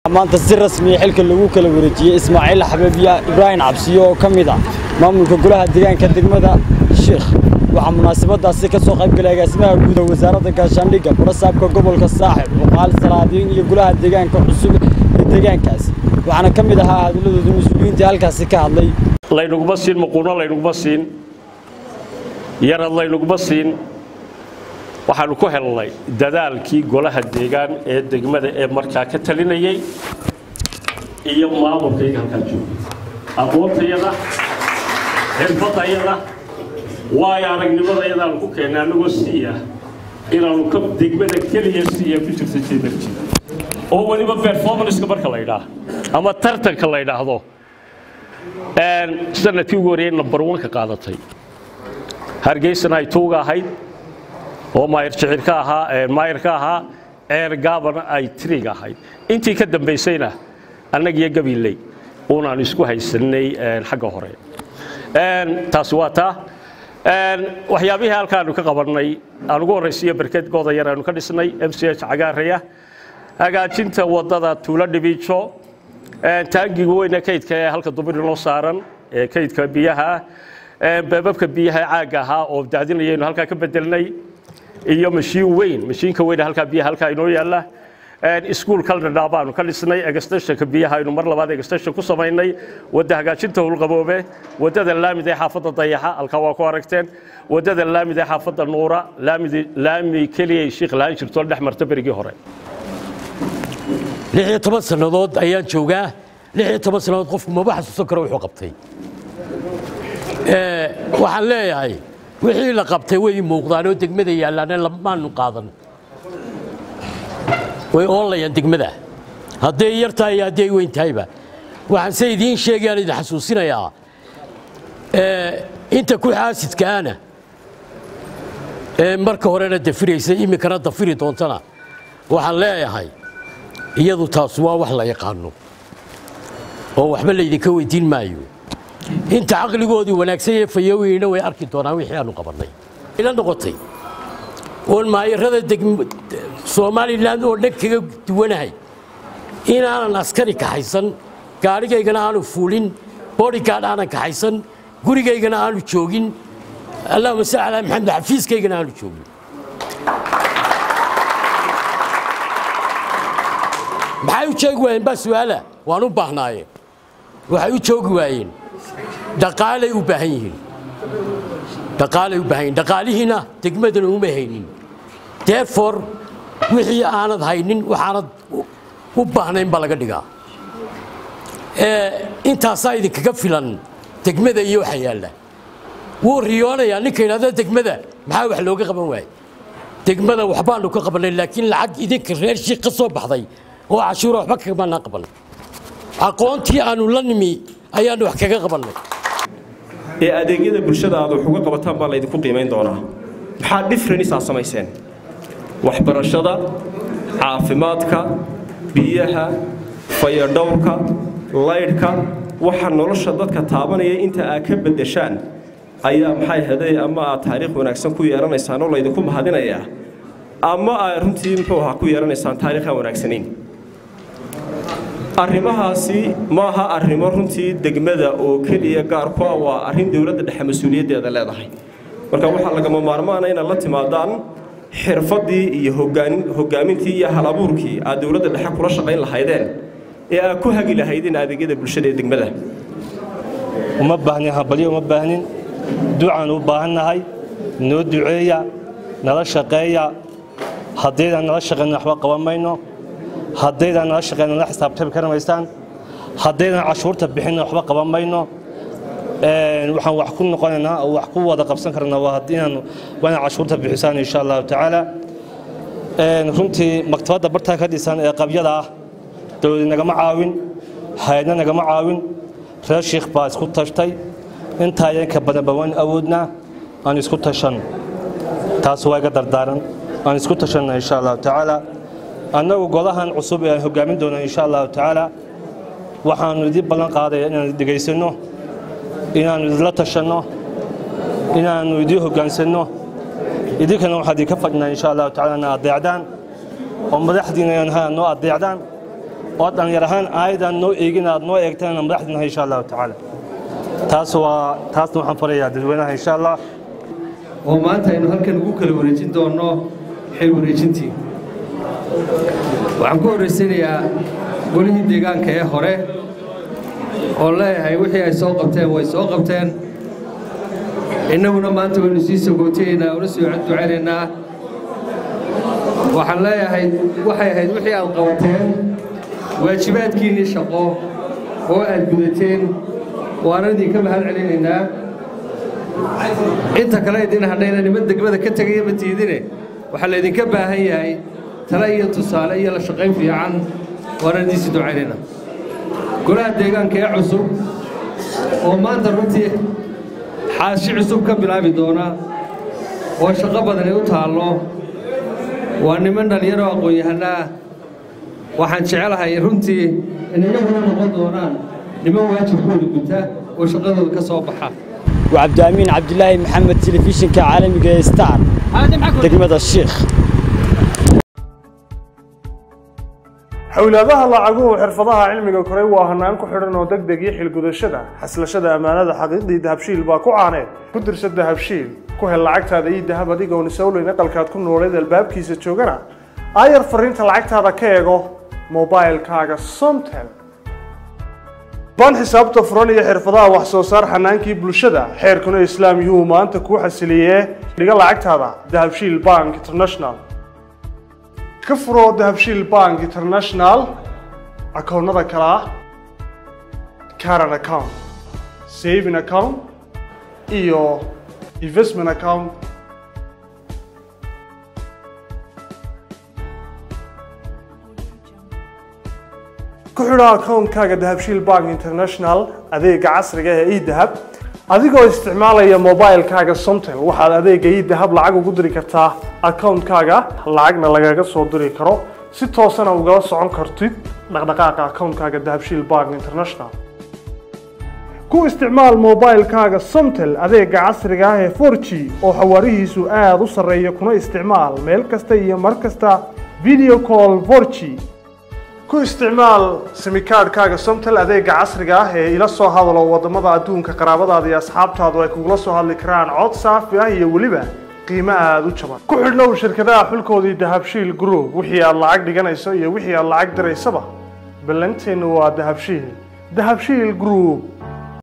maanta si rasmiya xilka lagu kala wareejiyey ismaaciil xabiibya ibraahim cabsiyo oo ka mid ah maamulka golaha deegaanka degmada sheikh waxaa munaasabadaasi ka soo qaybgalay agaasimaha guud ee wasaaradda gaashaandhigga barasaabka gobolka saaxib cuqaal salaadiin iyo golaha deegaanka cusub ee deegaankaas waxaana ka mid ahaa hadalladooda mas-uuliyiintii halkaasi ka hadlay laynuguma siin muquuno laynuguma siin yarad laynuguma siin waxaanu ku helnay dadaalkii golaha deegaan ee degmada ee markaa ka talinayay iyo maamulkayga halkaa joogay aqoontayada xirfadayada waayo aragnimadayadaanu ku keennay annagoo siiya inaanu ka degmada keliya siiya ku jirta jeedarji oo weliba performanceka marka la ydhaa ama tartanka la ydhaahdo sanadkii ugu horreeyay number one ka qaadatay hargeysana ay tuuga ahayd oo maayir jicir ka ahaa maayir ka ahaa ceer gaabana ay triga ahayd intii ka dambaysayna annaga iyo gabiley uunaan isku haysanay xagga hore taasi waa taa waxyaabihii halkaanu ka qabannay aan ugu horraysiiyo berked gooda yar aanu ka dhisnay m c h cagaaraya hagaajinta waddada tuulo dhibiijo taangiga weyne kaydka ee halka dumir inoo saaran ee kaydka biyaha beebabka biyaha caagga ahaa oo daadinayaynu halkaa ka bedelnay iyo mashiin weyn mashiinka weyn halkaa biyaha halkaa inoo yaalla iskuul kaldhadhaa baanu ka dhisnay egstationka biyaha aynu mar labaad egstation ku samaynay wadda hagaajinta howlqaboobe waddada laamid ee xaafadda dayaxa halkaa waa ku aragteen waddada laamid ee xaafadda nuura laami keliyay shiikh lahaan jirto dhex marta berigii hore lixiyo toban sannadood ayaan joogaa lixiyo toban sannadood qofku maba xasuusan karo wuxuu qabtay waxaan leeyahay wixii la qabtay way muuqdaan oo degmada yaallaane lamaanu qaadan way oolayaan degmada hadday yar tahay iyo hadday weyn tahayba waxaan se idiin sheegayaan idin xasuusinayaa inta ku xaasidkaana ee marka horena dafiraysa iminkana dafiri doontana waxaan leeyahay iyadu taas waa wax la yaqaano oo waxba laydinka weydiin maayo inta caqligoodii wanaagsan ee fayoweyna way arki doonaan wixii aanu qabannay ila noqotay oon maayarada somalilan oo dhan kaga duwanahay inaanan askari kaxaysan gaadhigaygana aanu fuulin bodygaard aanan kaxaysan gurigaygana aanu joogin allahuma salli calaa maxamed xafiiskaygana aanu joogin maxay u joogi waayeen baa su'aala waan u baahnaaye waxay u joogi waayeen dhaqaalay u baahan yihiin dhaqaalay u baahan yihin dhaqaalihiina degmadana uma haynin therefore wixii aanad haynin waxaanad u baahnayn baa laga dhigaa intaasaa idinkaga filan degmada iyo waxa yaalla wuu riyoonayaa ninka yidhahda degmada maxaa wax looga qaban waaye degmada waxbaanu ka qabannay laakiin lacag idinka reer shiik ka soo baxday oo cashuura waxba kagamanaan qaban aqoontii aanu la nimi ayaanu wax kaga qabannay ee adeegyada bulshada aad wax uga qabataan baa laydinku qiimayn doonaa maxaa dhifranisaa samayseen waxbarashada caafimaadka biyaha fayadhowrka laydhka waxa nolosha dadka taabanaya inta aad ka beddeshaan ayaa maxay haday ama aad taariikh wanaagsan ku yeelanaysaan oo laydinku mahadinayaa ama aad runtii muxuu ahaa ku yeelanaysaan taariikhaan wanaagsanayn arrimahaasi maaha arrimo runtii degmada oo keliya gaar ku ah waa arrin dowladda dhexe mas-uuliyaddeeda leedahay marka waxaa lagama maarmaana inaad la timaadaan xirfaddii iyo hogaamintii iyo halabuurkii aad dowladda dhexe kula shaqayn lahaydeen ee aad ku hagi lahaydeen adeegyada bulshada ee degmada uma baahnin habalyo uma baahnin ducaan u baahannahay noo duceeya nala shaqeeya haddaydaan nala shaqayna waxba qaban mayno haddaydaan nala shaqeyna la xisaabtami kari maysaan haddaydaan cashuurta bixinna waxba qaban mayno waxaan wax ku noqonaynaa oo wax ku wada qabsan karnaa waa inaan waa inaad cashuurta bixisaan insha allahu tacaala runtii maktabadda bartaa ka dhisan ee qabyada ah dowladi nagama caawin hay-adna nagama caawin reer shiikh baa isku tashtay intaa yanka badanba waan awoodnaa aan isku tashan taas waa iga dardaaran aan isku tashanna insha allahu tacaala annagu golahan cusub ee aan hogaamin doono insha allahu tacaala waxaannu idin ballan qaadaya inaan dhegaysanno inaannu idinla tashanno inaannu idiin hoggaansanno idinkana waxaa idinka fadhinaa insha allahu tacala na adeecdaan oo madaxdiina aan noo adeecdaan oo dhallinyar ahaan aayadan noo eegin aad noo eegtaan madaxdina insha allahu tacaala taas waa taasna waxaan farayaa dadweynaha insha allah oo maanta aynu halkan ugu kala wareejin doonno xil wareejintii waxaan ku horraysanayaa golihii deegaanka ee hore oo leeyahay wixii ay soo qabteen way soo qabteen innaguna maanta waynu sii sogootayeynaa una soo ducaynaynaa waxaan leeyahay waxay ahayd wixii aad qabateen waajibaadkiinnii shaqo oo aad gudateen waana idinka mahad celinaynaa inta kale idin hadhayna niman degmada ka tegaya ma tiidine waxaa laydinka baahan yahay tale iyo tusaale iyo la shaqayn fiican waana idiinsi ducaynaynaa golaha deegaanka ee cusub oo maanta runtii xaashi cusub ka bilaabi doona oo shaqo badani u taallo waa niman dhallinyaro aqoon-yahana ah waxaan jecelahay runtii inay iyaguna noqon doonaan niman waajibkooda guta oo shaqadooda ka soo baxa وعبد الأمين عبد الله محمد تلفزيون كعالمي ستار دقمة الشيخ xowlaadaha lacaguhu xirfadaha cilmiga koray waa hanaan ku xidhan oo degdeg iyo xilgudashada xaslashada ammaanada xaqiiqdii dahabshiil baa ku caaneed ku dirsa dahabshiil ku hel lacagtaada iyo dahab adigoon isowleyn aqalkaad ku nooleed albaabkiisa joogana aayar fariinta lacagtaada ka eego mobailkaaga somtel ban xisaabta furan iyo xirfadaha wax soo saar xanaankii bulshada xeerkuna islaam yuu maanta kuu xasiliyee dhiga lacagtaada dahabshiil bank international ka furo dahabshiil bank international akoonnada kale ah caran account saving account iyo investment account ku xidho akoonkaaga dahabshiil bank international adeega casriga ee edahab adigoo isticmaalaya mobilkaaga somtel waxaad adeega edahab lacag ugu diri kartaa akoonkaaga lacagna lagaga soo diri karo si toosana ugala socon kartid dhaqdhaqaaqa akoonkaaga dahabshiil bank international ku isticmaal mobilkaaga somtel adeega casriga ah ee 4g oo xawaarihiisu aada u sarreeya kuna isticmaal meel kasta iyo mar kasta video call 4g ku isticmaal simikaadhkaaga somtel adeega casriga ah ee ila soo hadalo wadamada adduunka qaraabadaada iyo asxaabtaadu ay kugula soo hadli karaan cod saafi ah iyo weliba qiimo aada u jaban ku xidhnow shirkadaha xulkoodii dahabshiil group wixii aad lacag dhiganayso iyo wixii aad lacag diraysaba ballanteennu waa dahabshiil dahabshiil group